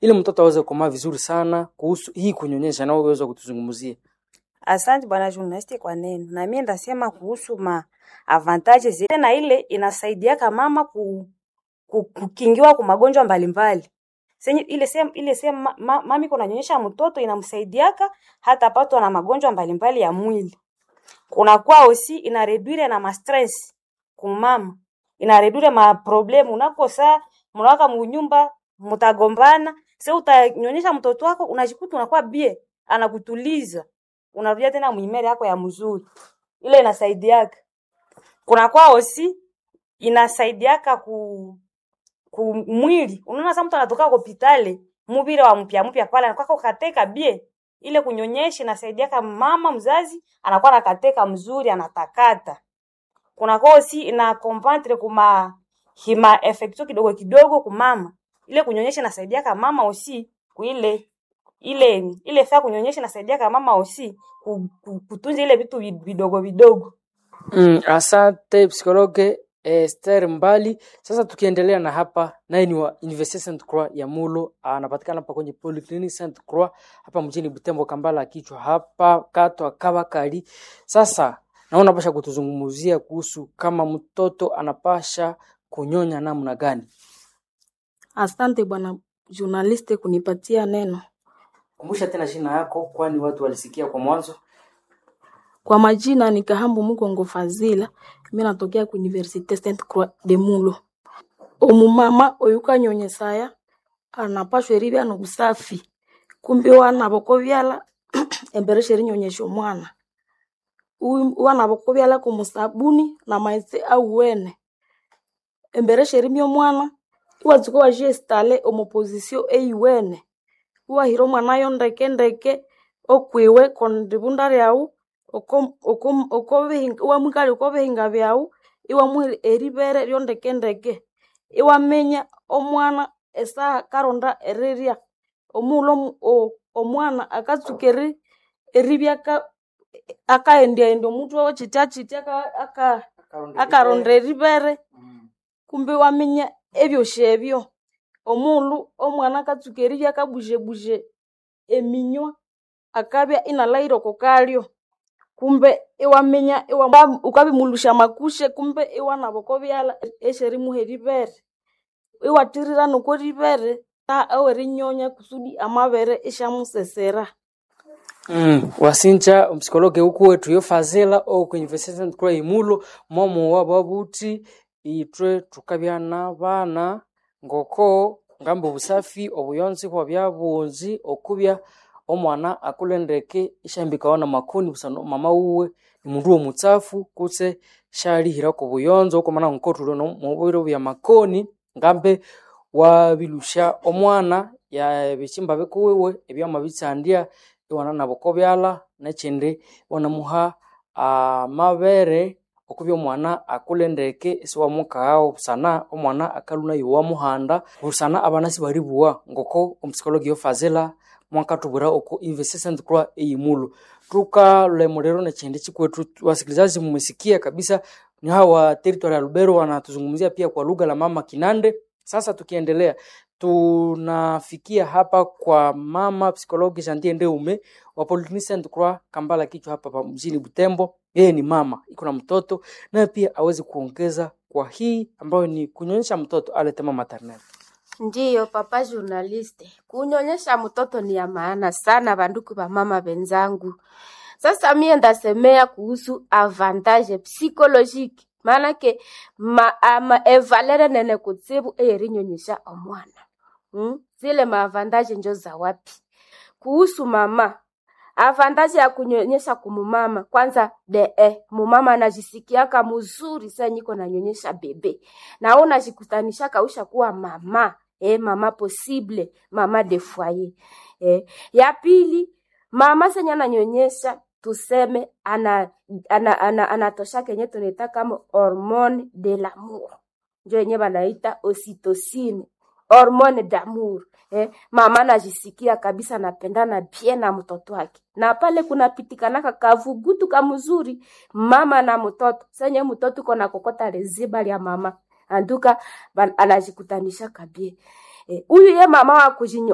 ili mtoto aweze kukomaa vizuri sana kuhusu hii kunyonyesha, na wewe uweze kutuzungumzia. Asante bwana journalist kwa neno. Na mimi ndasema kuhusu ma avantages zile na ile inasaidiaka mama ku, ku, kukingiwa kwa magonjwa mbalimbali. Senye ile sema ile sema ma, ma, mami kuna nyonyesha mtoto inamsaidiaka hata patwa na magonjwa mbalimbali ya mwili. Kuna kwa osi ina reduire na ma stress kumama. Ina reduire ma problem unakosa mnawaka munyumba mtagombana, sasa utanyonyesha mtoto wako unajikuta unakuwa bie anakutuliza unarudia tena mwimere yako ya mzuri, ile inasaidiaka. Kuna kwa osi inasaidiaka ku ku mwili. Unaona sasa mtu anatoka hospitali mubire wa mpya mpya pale anakuwa kateka bie, ile kunyonyesha inasaidiaka mama mzazi anakuwa nakateka mzuri anatakata. Kuna kwa osi ina compentre kuma hima effecto kidogo kidogo kumama, ile kunyonyesha inasaidiaka mama osi kuile ile ile faa kunyonyesha inasaidia kama mama osi ku- ku- kutunza ile vitu vi- vidogo vidogo. Mm, asante psikologe Esther Mbali. Sasa tukiendelea na hapa, naye ni wa Universite Saint Croix ya Mulo, anapatikana hapa kwenye Polyclinic Saint Croix hapa mjini Butembo, Kambala kichwa hapa katwa Kabakari. Sasa naona pasha kutuzungumzia kuhusu kama mtoto anapasha kunyonya namna gani. Asante bwana journaliste kunipatia neno. Kumbusha tena jina yako, kwani watu walisikia kwa mwanzo. Kwa majina ni Kahambu Mukongo Fazila, mimi natokea ku Universite Sainte Croix de Mulo. Omumama oyuka nyonyesaya anapashwa eribya nobusafi kumbi wana bokobyala embere sheri nyonyesha omwana Uyu- wana bokobyala kumusabuni na maghetse awuwene embere sherimya omwana iwatsuka wajiestale omu position eyiwene iwahira omwanayo ndeke ndeke okwiwe kondibunda lyawu oko- oko- okobihinga- iwamwikalya okobihinga byawu iwamuha eribere lyondeke ndeke iwaminya omwana esaha karonda erirya omughulhu omu- o- omwana akatsuka eri- eribya aka- akahendyahendya omutwe we kyitya kyitya aka- aka- akaronda eribere kumbi iwaminya ebyosi ebyo omughulhu omwana akatsuka eribya akabuzebuje eminywa akabya inalahira oko kalyo kumbe iwaminya iwa- ukabimulusya amakushe kumbe iwanaba oko byalha esyerimuha eribere iwathirira noko ribere ta ewerinyonya kusudi amabere isyamusesera Mm, wasinja omupsikologe uku wetu yo fazila oku University Saint Croix imulo momo wabo buti itwe tukabya n'abaana ngoko ngamba obusafi obuyonzi bwabya bungi okubya omwana akulendeke isyahambikawa na makoni busana mama wuwe ni mundu w'omutsafu kutse syalihirako obuyonzo okwamana ngokotulwe mubiro bya makoni ngambe wabilusya omwana ya ebihimba bikuwiwe ebyamabitsandya iwana naboko byalha nekyindi iwanamuha amabere okubya omwana akule ndeke isiwamukaghawo busana omwana akalhwa nayo wamuhanda busana abana sibalibuwa ngoko omupsikologi yofazila mwakatubwira oku Universite Saint Croix eyimulo tukalemulero nekyindi chikwethu wasikilizaji mmesikia kabisa ni hawa territory ya Lubero wanatuzungumzia pia kwa lugha la mama Kinande sasa tukiendelea tunafikia hapa kwa mama psikologi Jantie Ndeume wa Polyclinic Saint Croix Kambala kichwa hapa pa mjini Butembo. Yeye ni mama, iko na mtoto naye pia awezi kuongeza kwa hii ambayo ni kunyonyesha mtoto aletema maternelle. Ndiyo papa journaliste, kunyonyesha mtoto ni ya maana sana, banduku ba mama benzangu. Sasa mie ndasemea kuhusu avantage psychologique maanake ma, ama evalere nene kutsibu eyerinyonyesha omwana hmm? zile maavantage njo za wapi kuhusu mama avantaji ya kunyonyesha kumumama kwanza de eh, mumama anajisikiaka mzuri saa niko nanyonyesha bebe na wewe unajikutanishaka usha kuwa mama eh, mama possible mama de foyer eh. ya pili mama senye ananyonyesha tuseme ana ana, ana, anatosha kenye tunaita kama hormone de l'amour njo yenye banaita ocytocine hormone d'amour eh, mama anajisikia kabisa napendana bien na mtoto wake, na pale kunapitikanaka kavugutu kamzuri mama na mtoto senye mtoto kona kokota leziba lya mama anduka ban- anajikutanisha kabie huyu eh, ye mama wa kujinyo